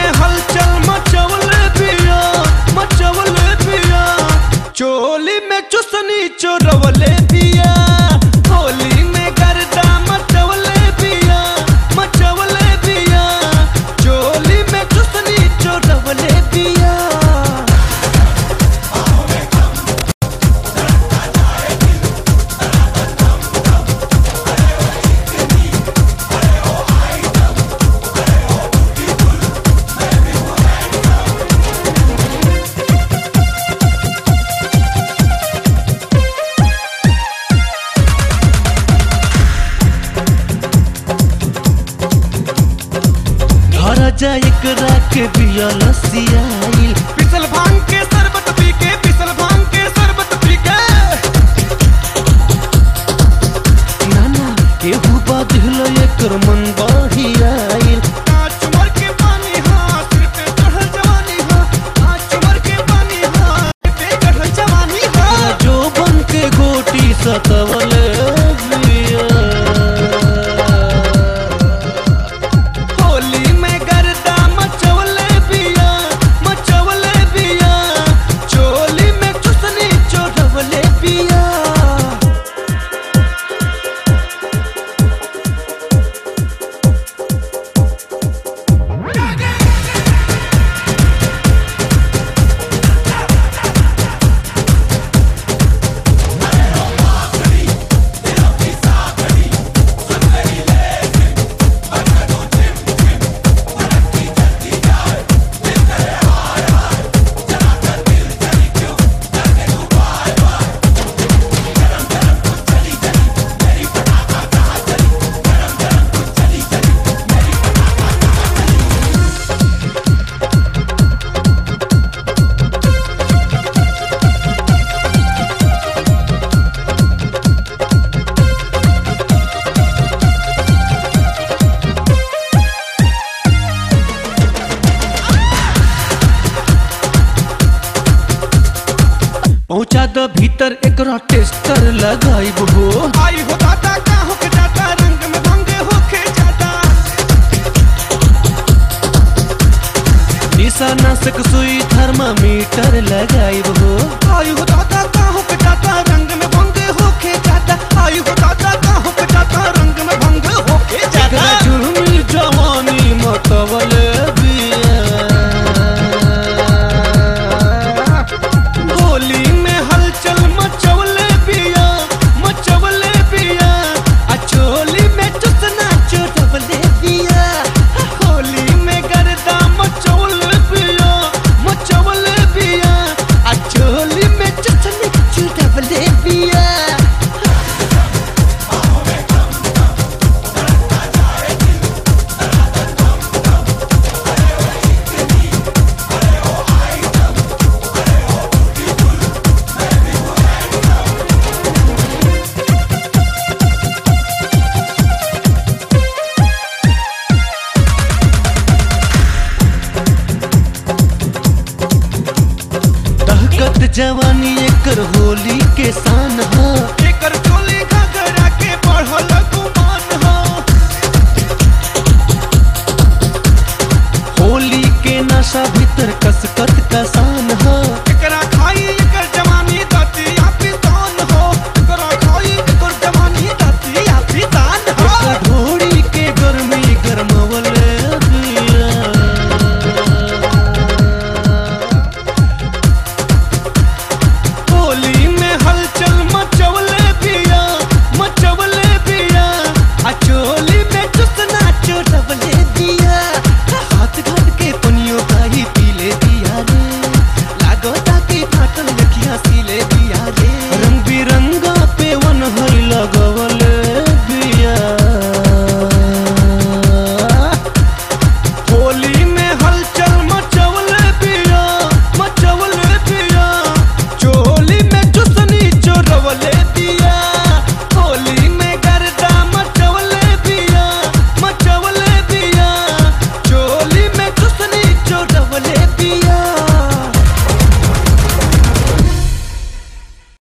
में हलचल मचवल पिया मचवल पिया चोली में चुसनी चोरवले पिया होली में गर्दा मचवले पिया मचवले पिया चोली में चुसनी चोरवले पिया घर जा एकरा के बिया लसियाइल पिसल भांग के शरबत पी के पिसल भांग के शरबत पी के नाना केहू बाधिल एकर मन बहियाइल आज चुमर के पानी हाँ सिर पे चढ़ल जवानी हाँ आज चुमर के पानी हाँ सिर पे चढ़ल जवानी हाँ जो बन के गोटी सतवल बिया होली में गर्दा मचवले पिया मचवले पिया चोली में चुसनी चोरवले पिया पहुंचा द भीतर एकरा टेस्टर लगाइब हो आई हो दादा का होके जाता रंग में भंग होके जाता निशा नाशक सुई थर्मामीटर लगाइब हो आई हो दादा का होके जाता रंग में भंग होके जाता आई हो दादा का होके जाता रंग में भंग होके एकरा जाता जुर्मी जवानी मतवल बिया होली में हलचल मचवले पिया मचवले पिया आ चोली में चुसना चोटवले पिया होली में गर्दा मचवले पिया मचवले पिया आ चोली में चुसना चोटवले पिया दहकत जवानी एकर होली के शान हा एकर चोली घगरा के बढ़ल गुमान हा होली के नशा भीतर कसकत कसान हा